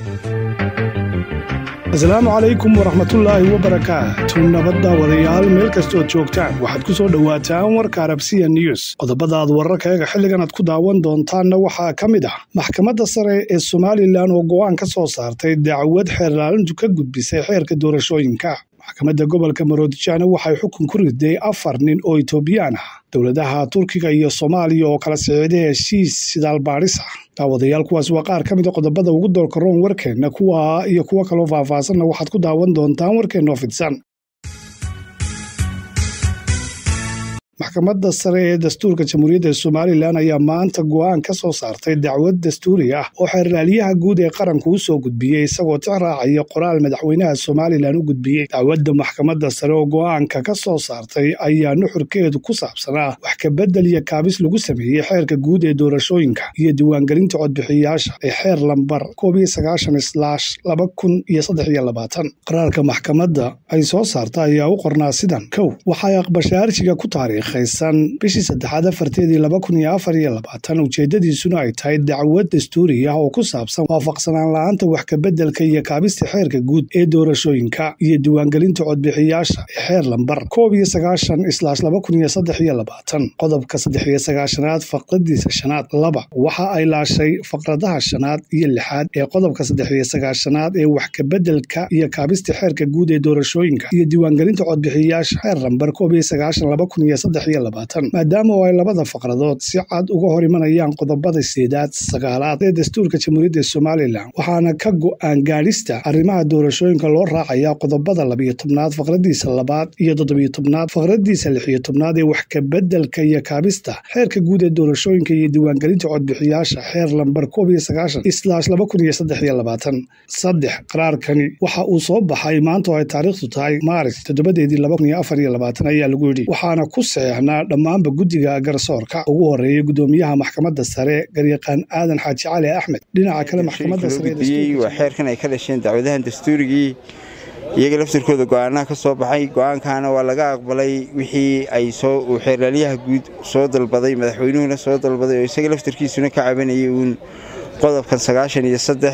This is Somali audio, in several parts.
asalaamu calaykum waraxmatullaahi wabarakaatu nabadda wadayaal meel kastood joogtaan waxaad ku soo dhowaataan warka arabsiya news qodobadaad wararkayaga xilligan aad ku daawan doontaanna waxaa ka mid ah maxkamadda sare ee somalilan oo go'aan ka soo saartay dacwad xeerlaalintu ka gudbisay xeerka doorashooyinka maxkamadda gobolka maroodijaana waxay xukun ku riday afar nin oo itoobiyaan ah dowladaha turkiga iyo soomaaliya oo kala siciiday heshiis sidaalbaadhis ah daawadayaal kuwaas waa qaar ka mida qodobada ugu doorka roon warkeenna kuwa iyo kuwo kaloo faahfaahsanna waxaad ku daawan doontaan warkeennoo fidsan maxkamadda sare ee dastuurka jamhuuriyadda somalilan ayaa maanta go'aan ka soo saartay dacwad dastuuri ah oo xeerlaaliyaha guud ee qaranku u soo gudbiyey isagoo tix raacaya qoraal madaxweynaha somalilan u gudbiyey dacwadda maxkamadda sare oo go'aanka ka soo saartay ayaa nuxurkeedu ku saabsanaa wax kabedel iyo kaabis lagu sameeyey xeerka guud ee doorashooyinka iyo diiwaangelinta codbixiyayaasha ee xeer lambar qaraalka maxkamadda ay soo saarta ayaa u qornaa sidan kow waxay aqbashay arshiga ku taariikh bishii saddexaad afarteedii laba kun iyo afar iyo labaatan ujeeddadiisuna ay tahay dacwad dastuuri ah oo ku saabsan waafaqsanaan la-aanta wax kabeddelka iyo kaabista xeerka guud ee doorashooyinka iyo diiwaangelinta codbixiyaasha ee xeer lambar koob iyo sagaashan islaash laba kun iyo saddex iyo labaatan qodobka saddex iyo sagaashanaad faqradiisa shanaad laba waxa ay laashay faqradaha shanaad iyo lixaad ee qodobka saddex iyo sagaashanaad ee wax kabeddelka iyo kaabista xeerka guud ee doorashooyinka iyo diiwaangelinta codbixiyayaasha xeer lambar koob iyo sagaashan laba kun iyo maadaama oo ay labada faqradood si cad uga hor imanayaan qodobada seedaad sagaalaad ee dastuurka jamhuuriyadda somalilan waxaana ka go'aan gaadhista arrimaha doorashooyinka loo raacayaa qodobada labiyo tobnaad faqradiisa labaad iyo toddobiyo tobnaad faqradiisa lixiyo tobnaad ee wax kabeddelka iyo kaabista xeerka guud ee doorashooyinka iyo diiwaangelinta codbixiyaasha xeer lambar koob iyo sagaashan islaash laba kun iyo saddex iyo labaatan saddex qaraarkani waxa uu soo baxay maanta oo ay taariikhdu tahay maaris toddobadeedii laba kun iyo afar iyo labaatan ayaa lagu yidhi waxaana ku saxeexnaa dhammaanba guddiga garsoorka ugu horeeyay gudoomiyaha maxkamadda sare garyaqaan aadan xaaji cali axmed dhinaca kale maxkamadda waa xeerkan ay ka dhasheen dacwadahan dastuurigii iyaga laftirkooda go'aanaha ka soo baxay go'aankaana waa laga aqbalay wixii ay uu xeerlaalyaha guud soo dalbaday madaxweynuhuna soo dalbaday oo isaga laftirkiisuna ka cabanayay uun qodobkan sagaashan iyo saddex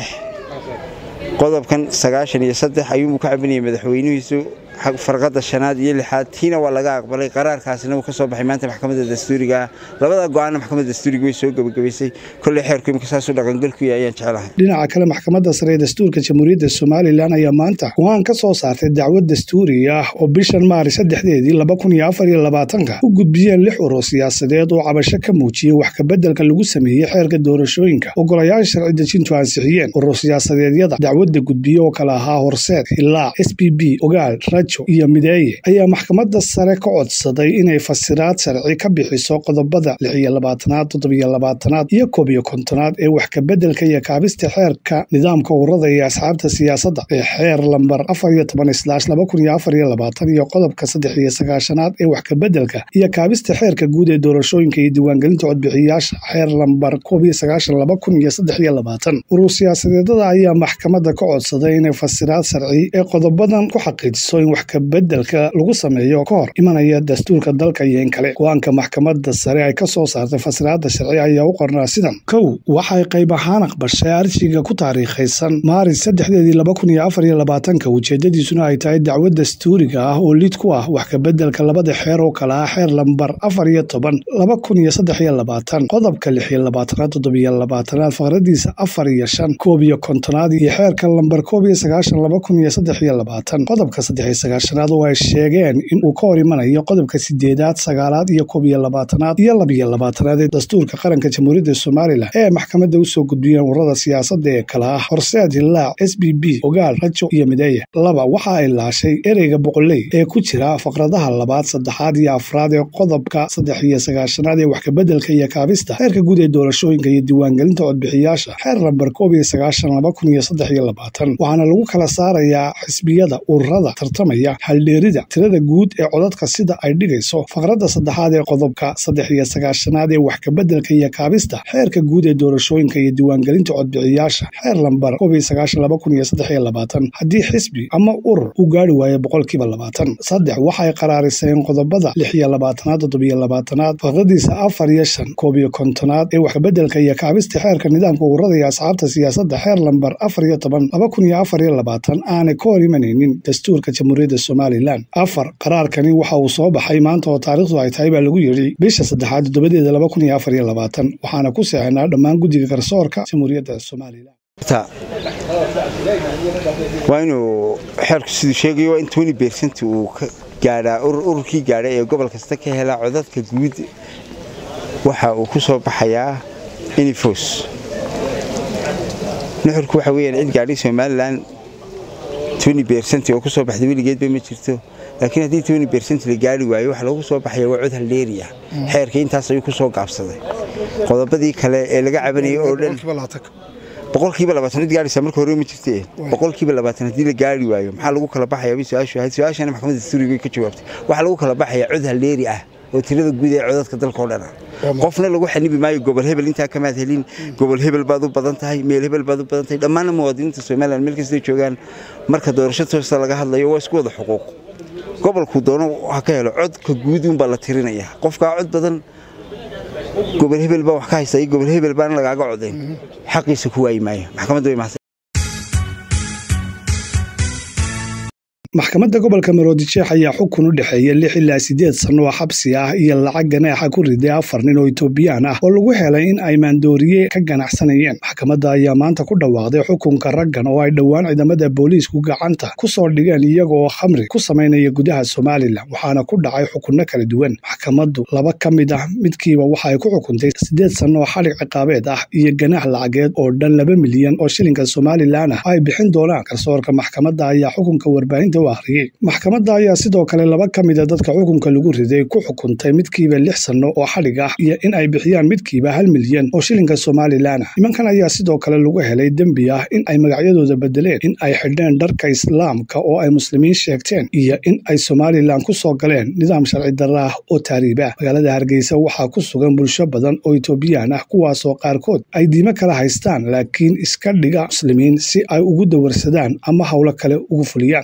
qodobkan sagaashan iyo saddex ayuunbuu ka cabanayay madaxweynuhiisu farqada shanaad iyo lixaad tiina waa laga aqbalay qaraarkaasina uu ka soo baxay maanta maxkamadda dastuuriga ah labada go'aanna maxkamadda dastuuriga way soo gebagabaysay kolley xeerku imika saasuu dhaqangalku yahay ayaan jeclahay dhinaca kale maxkamadda sare ee dastuurka jamhuuriyadda somalilan ayaa maanta go'aan ka soo saartay dacwad dastuuri ah oo bishan maaris saddexdeedii laba kun iyo afar iyo labaatanka u gudbiyeen lix urur siyaasadeed oo cabasho ka muujiyey wax kabeddelka lagu sameeyey xeerka doorashooyinka ogolayaasha sharci dejintu ansixiyeen urur siyaasadeedyada dacwadda gudbiye oo kale ahaa horseed ilaa s b b ogaal iyo mideeye ayaa maxkamadda sare ka codsaday inay fasiraad sharci ka bixiso qodobada lix iyo labaatanaad toddobiyo labaatanaad iyo koob iyo kontonaad ee wax kabeddelka iyo kaabista xeerka nidaamka ururada iyo asxaabta siyaasadda ee xeer lambar afar iyo toban islaash laba kun iyo afar iyo labaatan iyo qodobka saddex iyo sagaashanaad ee wax kabeddelka iyo kaabista xeerka guud ee doorashooyinka iyo diiwaangelinta codbixiyayaasha xeer lambar koob iyo sagaashan laba kun iyo saddex iyo labaatan urur siyaasadeedada ayaa maxkamadda ka codsaday inay fasiraad sharci ee qodobadan ku xaqiijiso in wax kabeddelka lagu sameeyo ka hor imanaya dastuurka dalka iyo in kale go-aanka maxkamadda sare ay ka soo saartay fasiraadda sharci ayaa u qornaa sidan kow waxay qayb ahaan aqbashay arshiga ku taariikhaysan maaris saddexdeedii laba kun iyo afar iyo labaatanka ujeeddadiisuna ay tahay dacwad dastuuriga ah oo lid ku ah wax kabeddelka labada xeer oo kale ah xeer lambar afar iyo toban laba kun iyo saddex iyo labaatan qodobka lix iyo labaatanaad toddobiyo labaatanaad faqradiisa afar iyo shan koob iyo kontonaad iyo xeerka lambar koob iyo sagaashan laba kun iyo saddex iyo labaatan qodobka saddex iyo sagaashanaad oo ay sheegeen in uu ka hor imanayo qodobka sideedaad sagaalaad iyo koob iyo labaatanaad iyo labiyo labaatanaad ee dastuurka qaranka jamhuuriyadda somalilan ee maxkamadda usoo gudbiyeen ururada siyaasadda ee kale ah horseed hilaac s b b ogaal rajo iyo mideeye laba waxa ay laashay ereyga boqoley ee ku jira faqradaha labaad saddexaad iyo afraad ee qodobka saddex iyo sagaashanaad ee wax kabeddelka iyo kaabista xeerka guud ee doorashooyinka iyo diiwaangelinta codbixiyaasha xeer lambar koob iyo sagaashan laba kun iyo saddex iyo labaatan waxaana lagu kala saarayaa xisbiyada ururada tartamaya tilmaamaya haldheerida tirada guud ee codadka sida ay dhigayso faqradda saddexaad ee qodobka saddex iyo sagaashanaad ee wax kabeddelka iyo kaabista xeerka guud ee doorashooyinka iyo diiwaangelinta codbixiyaasha xeer lambar haddii xisbi ama urur uu gaari waayo boqolkiiba labaatan saddex waxay qaraariseen qodobada lix iyo labaatanaad toddobiyo labaatanaad faqradiisa afar iyo shan koob iyo kontonaad ee waxkabeddelka iyo kaabista xeerka nidaamka ururada iyo asxaabta siyaasadda xeer lambar afar iyo toban laba kun iyo afar iyo labaatan aanay ka hor imanaynin dastuurka jamhuuriyadda somalilan afar qaraarkani waxa uu soo baxay maanta oo taariikhdu ay tahay baa lagu yidhi bisha saddexaad toddobadeeda laba kun iyo afar iyo labaatan waxaana ku seexinaa dhammaan guddiga garsoorka jamhuuriyadda somalilan waa inuu xeerku siduu sheegayo waa in tony bersent uu ka gaadhaa ururkii gaadhay ee gobol kasta ka helaa codadka guud waxa uu ku soo baxayaa inifos nuxurku waxa weyaan cid gaadhay somalilan tony bersent oo ku soo baxday weligeedba ma jirto laakiin haddii tony bersent la gaari waayo waxa lagu soo baxaya waa cod haldeeri ah xeerka intaas ayuu ku soo gaabsaday qodobadii kale ee laga cabanayay oo dhan boqolkiiba labaatan cid gaaraysaa marka hore ma jirte boqolkiiba labaatan haddii la gaari waayo maxaa lagu kala baxayaa bay su-aashu ahayd su-aashana maxkamadda dastuuriga ka jawaabtay waxaa lagu kala baxayaa cod haldeeri ah oo tirada guud ee codadka dalka oo dhan ah qofna lagu xanibi maayo gobol hebel intaa kamaad helin gobol hebel baad u badan tahay meel hebel baad u badan tahay dhammaanna muwaadiniinta somalilan meel kastay joogaan marka doorasho toosta laga hadlayo waa isku wada xuquuq gobolkuu doono ha ka helo codka guud uunbaa la tirinaya qofkaa cod badan gobol hebel baa wax ka haysta iyo gobol hebel baan lagaaga codayn xaqiisa ku waayi maayo maxkamadda way mahadsan maxkamadda gobolka maroodijeex ayaa xukun u dhexeeya lix ilaa siddeed sanno oo xabsi ah iyo lacag ganaaxa ku riday afar nin oo itoobiyaan ah oo lagu helay in ay maandooriye ka ganacsanayeen maxkamadda ayaa maanta ku dhawaaqday xukunka raggan oo ay dhowaan ciidamada booliisku gacanta ku soo dhigeen iyagooo khamri ku samaynaya gudaha somalilan waxaana ku dhacay xukunno kala duwan maxkamaddu laba ka mid ah midkiiba waxa ay ku xukuntay siddeed sanno oo xadhig ciqaabeed ah iyo ganaax lacageed oo dhan laba milyan oo shilinka somalilan ah ay bixin doonaan garsoorka maxkamadda ayaa xukunka warbaahinta maxkamadda ayaa sidoo kale laba ka mida dadka xukunka lagu riday ku xukuntay midkiiba lix sanno oo xadhig ah iyo in ay bixiyaan midkiiba hal milyan oo shilinka somalilan ah nimankan ayaa sidoo kale lagu helay dembi ah in ay magacyadooda bedeleen in ay xidheen dharka islaamka oo ay muslimiin sheegteen iyo in ay somalilan ku soo galeen nidaam sharci darra ah oo taariib ah magaalada hargeysa waxaa ku sugan bulsho badan oo itoobiyaan ah kuwaasoo qaarkood ay diimo kala haystaan laakiin iska dhiga muslimiin si ay ugu dawarsadaan ama howlo kale ugu fuliyaan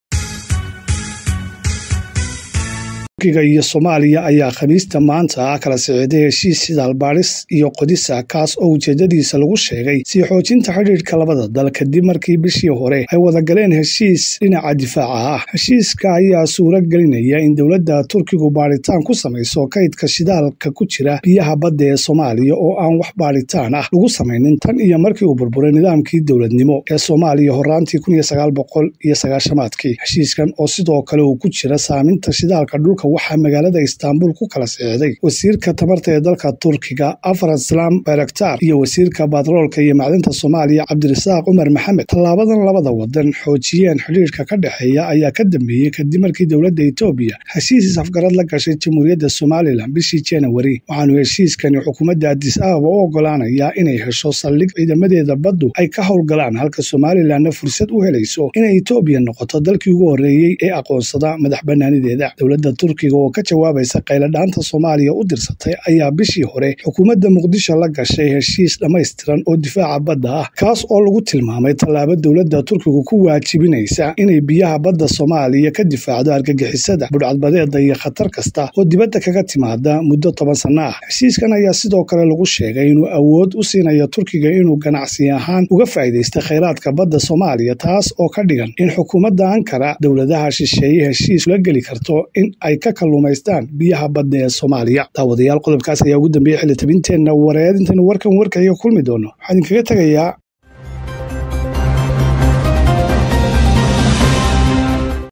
iyo soomaaliya ayaa khamiista maanta kala siciday heshiis sidaal baadhis iyo qodisa kaas oo ujeedadiisa lagu sheegay sii xoojinta xidhiidhka labada dal kadib markii bishii hore ay wada galeen heshiis dhinaca difaaca ah heshiiska ayaa suuro gelinaya in dowladda turkigu baadhitaan ku samayso kaydka shidaalka ku jira biyaha badda ee soomaaliya oo aan wax baadhitaan ah lagu samaynin tan iyo markii uu burburay nidaamkii dowladnimo ee soomaaliya horaantii aadkii heshiiskan oo sidoo kale uu ku jira saaminta shidaalka dhulka waxaa magaalada istaanbul ku kala sixday wasiirka tamarta ee dalka turkiga afaraslam bayraktar iyo wasiirka batroolka iyo macdinta soomaaliya cabdirasaaq cumar maxamed tallaabadan labada wadan xoojiyeen xidhiirka ka dhexeeya ayaa ka dambeeyey kadib markii dowladda etoobiya heshiis isafgarad la gashay jamhuuriyadda somalilan bishii janawari waxaanu heshiiskani xukuumadda adis ababa u ogolaanayaa inay hesho saldhig ciidamadeeda baddu ay ka howlgalaan halka somalilanna fursad u helayso inay etoobiya noqoto dalkii ugu horreeyey ee aqoonsada madax bannaanideeda dowladda turkiga oo ka jawaabaysa qayladhaanta soomaaliya u dirsatay ayaa bishii hore xukuumadda muqdisho la gashay heshiis dhammaystiran oo difaaca badda ah kaas oo lagu tilmaamay tallaabo dowladda turkigu ku waajibinaysa inay biyaha badda soomaaliya ka difaacdo argagixisada budhcadbadeeda iyo khatar kasta oo dibadda kaga timaada muddo toban sanno ah heshiiskan ayaa sidoo kale lagu sheegay inuu awood u siinayo turkiga inuu ganacsi ahaan uga faa'iidaysta khayraadka badda soomaaliya taas oo ka dhigan in xukuumadda ankara dowladaha shisheeye heshiis ula geli karto in ay ka kalluumaystaan biyaha badda ee soomaaliya daawadayaal qodobkaas ayaa ugu dambeeyey xilli tabinteenna wareed intaynu warkan warkaiga kulmi doono waxaa idinkaga tegayaa